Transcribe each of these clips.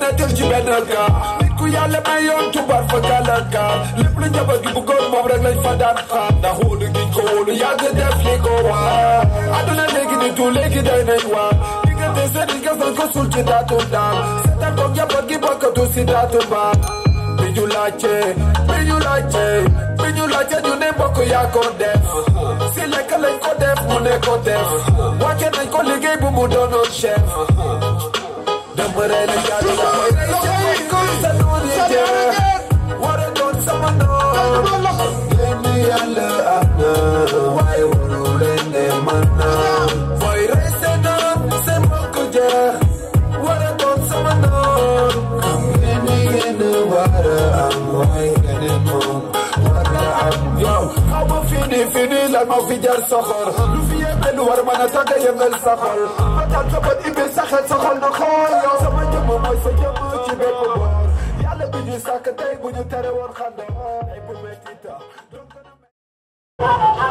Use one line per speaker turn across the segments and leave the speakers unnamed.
nekkul ci benn gaal nit ku yàlla may yoon tubaar fa gàllankaar lépp lu njaboot gi bëggoon moom rek lañ fa daan xaar ndax wóolu giñ ko wóolu yàgg def li ko waar àdduna léegi ni tu léegi day nañ waar diggante sëriñ gas nañ ko suul ci daatu daal seetaan ko njaboot gi bokkatu si daatu baal bi ñu laajte bi ñu laajte bi ñu laajte ñu ne mbokk yaa ko def si lekk lañ ko def mu ne ko def wàcce nañ ko liggéey bu mu doonoon chef dama rey la jaadu la may rey chef kon sa noon yi jeex war a doon sama noon génn yàlla am na waaye waru leen ne man na mooy rey seen noon seen mbokk jeex war a doon sama noon xam ngeen ni yéen war a am waaye keneen moom war a am yow xaw ma fini fini lan moo fi jar soxor lu fi yëngal lu war a mën a tàgg yëngal sa xol ba tax sa bët ibi sa xel sa xol na xool yow sama jëmm mooy sa jëmm ci bépp boor yàlla bi ñu sàkk tey bu ñu tere woon xanda ay bu metti ta donc na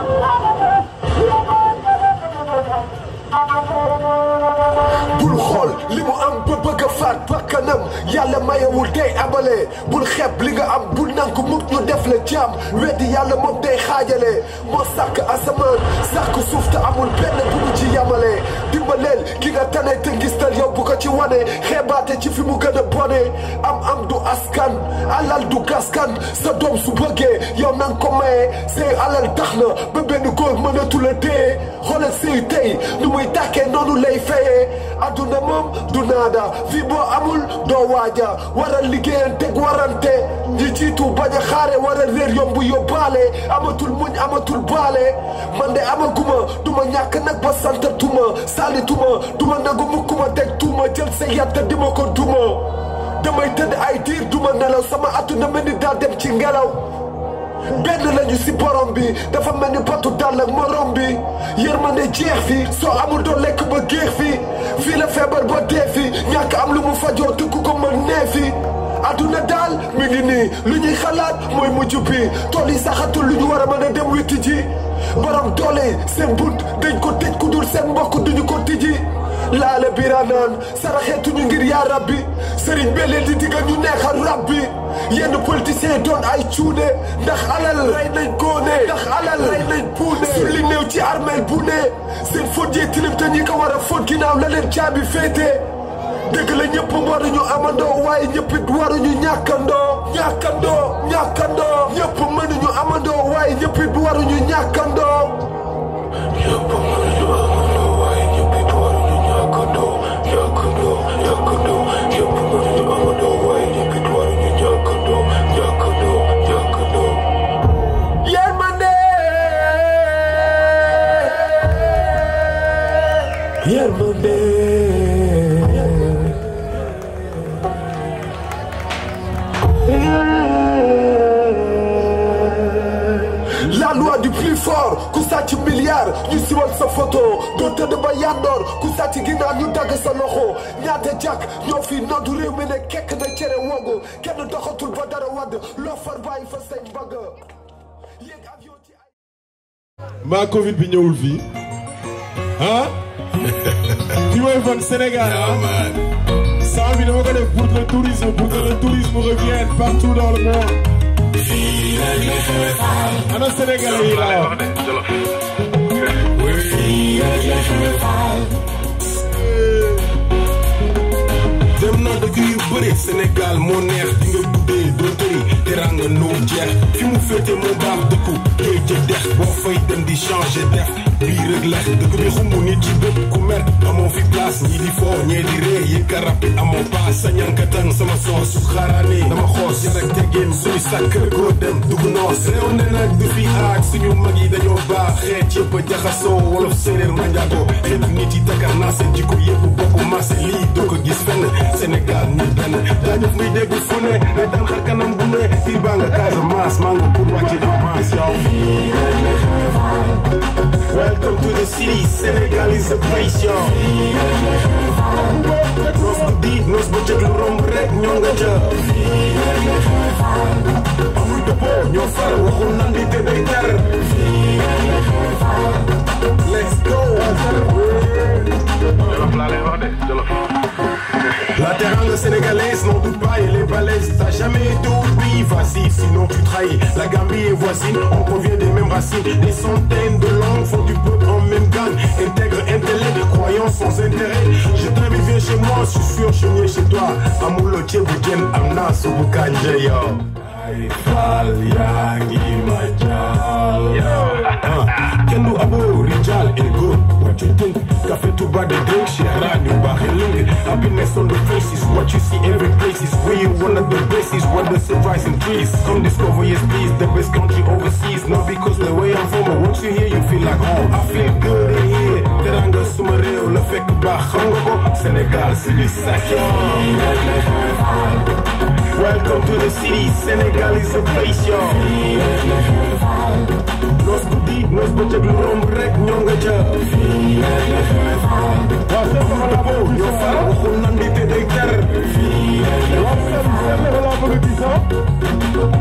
bul xool li mu am ba bëgg a faat bakkanam yàlla mayewul tey abale bul xeeb li nga am bul nanku mukk ñu def la jaam weddi yàlla moom day xaajale moo sàkk asamaan sàkk suuf te amul benn bu mu ci yamale dimbaleel ki nga tane te ngistal yow bu ko ci wane xeebaate ci fi mu gën a bone am am du askan alal du gaskan sa doom su bëggee yow nang ko maye say alal tax na ba benn góor mënatu la dee xoolal say tey nu muy tàkkee noonu lay fayee adduna moom du naada fii boo amul doo waaja waral liggéeyan teg warante ñi jiitu bañ a xaare waral réer yombu yóbbaale amatul muñ amatul baale man de amaguma duma ñàkk nag ba santatuma saalituma duma nagu mukkuma teg tuuma jël sa yatta di ma ko duma damay tëdd ay diir duma nelaw sama adduna mel ni daa dem ci ngelaw benn lañu si borom bi dafa mel ni batu dàll ak morom bi yërmande jeex fi soo amul doo lekk ba géex fi fii la feebar ba dee fi ñàkk am lu mu fajoo te ku ko mën nee fi adduna daal mi ngi nii lu ñuy xalaat mooy mujj bi tool yi saxatul lu ñu war a mën a dem witti ji borom doole seen bunt dañ ko tëj ku dul seen mbokk duñu ko tijji laale bira naan saraxeetuñu ngir yaa rabbi sëriñ bee leen di digga ñu neexal rabbi yenn politiciens doon ay cuune ndax alal rey nañ góone ndax alal rey nañ puune su li néew ci armeel bu ne seen fóot jee tilim te ñi ko war a fóot ginnaaw la leen caabi féete dëgg la ñëpp waruñu amandoo waaye ñëpp it waruñu ñàkkandoo ñàkkandoo ñàkkandoo ñëpp mënuñu amandoo waaye ñëpp it waruñu ñàkkandoo
ñëpp mënuñu amandoo waaye ñëpp it waruñu ñàkkandoo ñàkkandoo ñàkkandoo ñëpp mënuñu amandoo waaye ñëpp it waruñu ñàkkandoo ñàkkandoo ñàkkandoo
yërmande
yërmande la loi du plus fort ku sàcc milliard ñu siwal sa photo doo tëdd ba yandoor ku sàcc ginnaaw ñu dagg sa loxo ñaata jàkk ñoo fi noddu réew mi ne kekk na cere wogo kenn doxatul ba dara wadd loo far bàyyi fa say mbagg yéeg avion ci ay
maa Covid bi ñëwul fii ah fi mooy fan Sénégal ah saa bi dama ko def pour le tourisme pour que le tourisme revienne partout dans le monde ana Sénégalais yi laa wax
dem na dëkk yu bëri Sénégal moo neex di nga guddee doo tëri teranga noo jeex fi mu féete moo baax dëkku géej ca dex boo fay dem di changer def bii rek lex dëkk bi xumbu nit ci bépp ku mer amoo fi place ñii di foo ñee di ree yi karab bi amoo paas sa ñankatan sama soos su xaaraane dama xoos yar ak teggeen suñu sàkk koo dem dugg noos réew ne nag du fi aak suñu mag yi dañoo baax xeet yëpp a jaxasoo wolof séeréer manjaago xeetu nit yi takar naa seen jikko yëpp bokk marché lii doo ko gis fenn Sénégal ñu benn dañu muy dégg fu ne day dal xar kanam bu ne fii baa nga Casamance maa nga pour wàcc avance yow Welcome to the city, Senegal is the place, yo. Noos guddi noos bëccëg lu romb rek ñoo nga ca. amul dëppoo ñoo far waxul nan di te day tar. Let's go. La teranga sénégalaise non voisines, on provient des mêmes racines. Des centaines de langues font du peuple en même gang. Intègre intellect, croyance sans intérêt. Je t'invite, viens chez moi, je suis sûr, je suis mieux chez toi. Amulo Tchébouken, Amna, Sobukanje, yo. Fal yangi majal Kendu abo rijal ego What you think? Cafe to bad the drink shit Rani bahiling Happiness on the faces What you see every place is real One of the bases Where the surprise increase Come discover yes please The best country overseas Not because the way I'm from But once you hear you feel like home I feel good in here Teranga suma réew la fekk baax xam nga ko Sénégal c'est du sacré Welcome to the city, Senegal is a place, yo. Nos guddi, nos bëccëg lu romb rek ñoo nga ca. Waaw seen sama la boobu, yow far waxul nan di te day ter. Waaw seen seen la laa bëgg a gis, ah.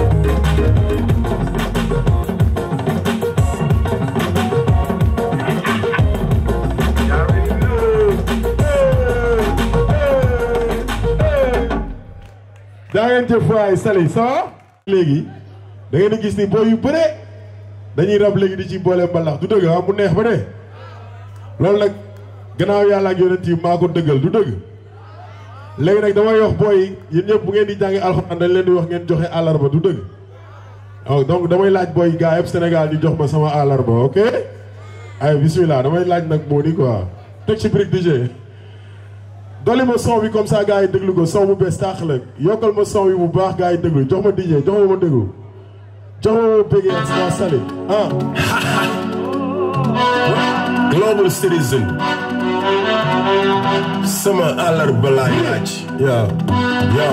daa ngeen jëf waay Sali ça va léegi da ngeen di gis ni booy yu bëre dañuy rab léegi di ci boole mbalax du dëgg ah mu neex ba de loolu nag gannaaw yàlla ak yonent yi maa ko dëggal du dëgg léegi nag damay wax booy yi yéen ñëpp bu ngeen di jàngi alxuraan dañ leen di wax ngeen joxe àllarba du dëgg waaw donc damay laaj booy gaa yëpp Sénégal ñu jox ma sama àllarba ok ay bismillah damay laaj nag moo di quoi teg ci brique DJ dolli ma son bi comme ça gars yi déglu ko son bu bees taax la yokkal ma son bi bu baax gars yi déglu jox ma DJ jox ma ma déglu jox ma ma bëggee ak sama Sali ah.
Global citizen. sama àllarba laay laaj. yow yow.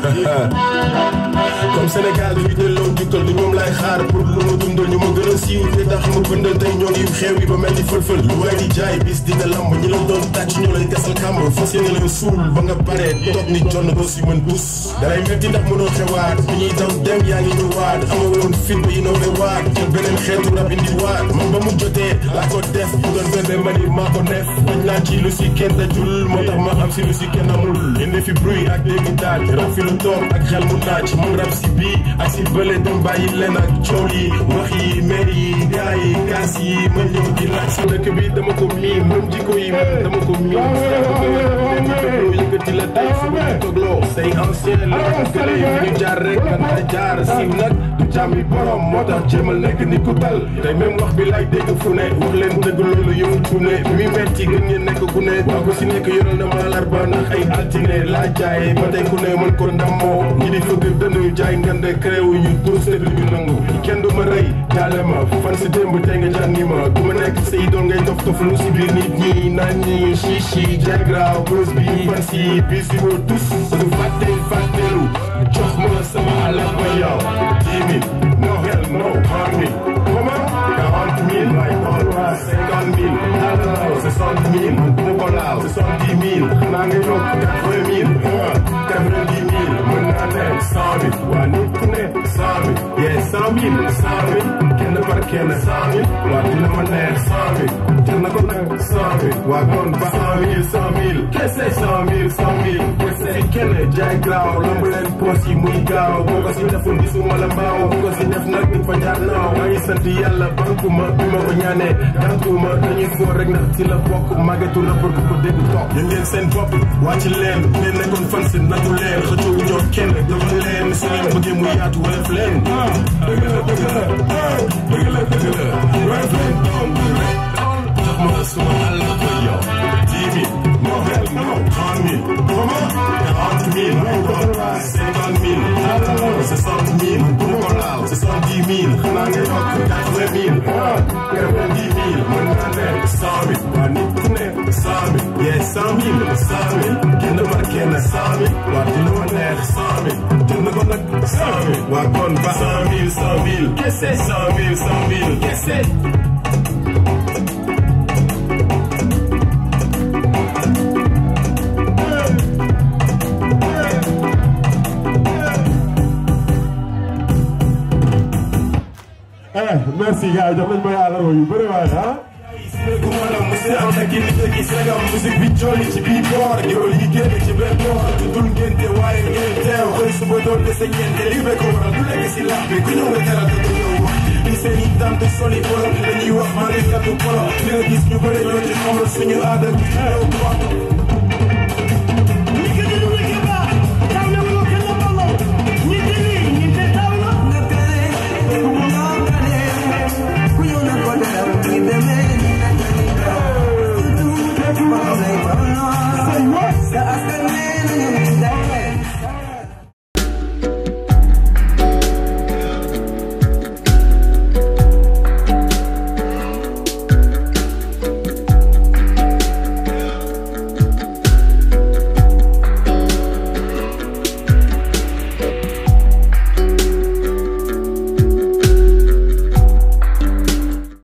comme Sénégal bi delloo jukkal du ñoom laay xaar pour lu ma dundal ñu ma gën a siiw te tax ma bëndal tey ñoo ngi xew yi ba mel ni fël-fël lu waay di jaay bis dina lamb ñi la doon tàcc ñoo lay gasal kàmb fas yéene leen suul ba nga pare toog ni jonn doo si mën bus dalay metti ndax mënoo xewaat bi ñuy daw dem yaa ngi ñëwaat amoo woon fit ba innové waat jël beneen xeetu rab indi waat man ba mu jotee laa ko def bu doon bébé ma ni maa ko def dañ naa ci lu si kenn dajul moo tax ma am si lu si kenn amul indi fi bruit ak dégg daaj rab fi lu toog ak xel mu naaj mun rab si bii ak si bële dem bàyyi leen ak coow yi wax yi mer yi gaa yi gaas yi ma ñëw di laaj si dëkk bi dama ko miin moom jikko yi man dama ko miin loo yëkkati la tey su ma toogloo say ancien la gële yi fi ñu jaar rek kan a jaar siiw nag du jàmmi borom moo tax jéemal nekk ni ku dal tey même wax bi lay dégg fu ne wax leen dëgg loolu yëngu fu ne bi muy metti gën ngeen nekk ku ne waa ko si nekk yoral na ma alarba ndax ay altine laa jaay ba tey ku ne mën ko ndammoo ñi di fëgg dënd jaay ngande créew ñu dur sedd ñu nangu kenn du ma rey jaale ma fan si démb tey nga jànni ma du ma nekk say doon ngay tof tof lu si biir nit ñi naan ñi chichi jaay graaw bës bi fan si bis bi moo tus du fàtte fàttelu jox ma sama alarba yow dix mille no hell no harmi comment quarante mille may doon cinquante mille soixante mille bu ma ko laal soixante-dix mille xanaa nga yokk quatre-vingt mille quatre-vingt-dix mille mën naa ne cent mille waa nit ku ne cent mille yee cent mille cent mille kenn par kenn cent mille waa dina ma neex cent mille jar na ko nag cent mille waa kon ba cent mille cent mille kese cent mille cent mille kese fi kenn jaay graaw lamb leen poos yi muy gaaw boo ko si deful gisuma la mbaaw boo ko si def nag di fa jaar naaw maa ngi sant yàlla banku ma bi ma ko ñaanee gàntuma dañuy fóor rek ndax ci la bokk màggetu rapport bu ko dégg toog yéen ngeen seen bopp wàcc leen ngeen nekkoon fan si natu leen xëccoo ñoo kenn dogal leen su ngeen bëggee mu yaatu wala leen dëgg la dëgg la dëgg la dëgg la wala leen doom jox ma suma àll ko yow dix mille no hell no trente mille comment quarante mille cinquante mille soixante mille bu ma ko laal soixante-dix mille xanaa nga yokk quatre-vingt mille quatre-vingt-dix mille mën naa ne cent mille waa nit ku ne cent mille yee cent mille cent mille kenn par kenn cent mille waa dina ma neex cent mille jënd ko nag cent mille waa kon ba cent mille cent mille kese cent mille cent mille kese
eh merci gars yi jox nañu ma àllarba yu bëri waaye ah.
bu ma la mos a am na ki nit ki sagam musique bi jolli ci bii boor géwël yi génn ci benn boor tuddul ngénte waaye ngeen teew xëy suba doon dese ñeente li be ko waral du lekk si lax bi ku ñëw nga teral te du ñëw wax li seen i tante soli polo dañuy wax maa ngi kàddu polo li nga gis ñu bëri ñoo ci xamul suñu aada bi ñëw wax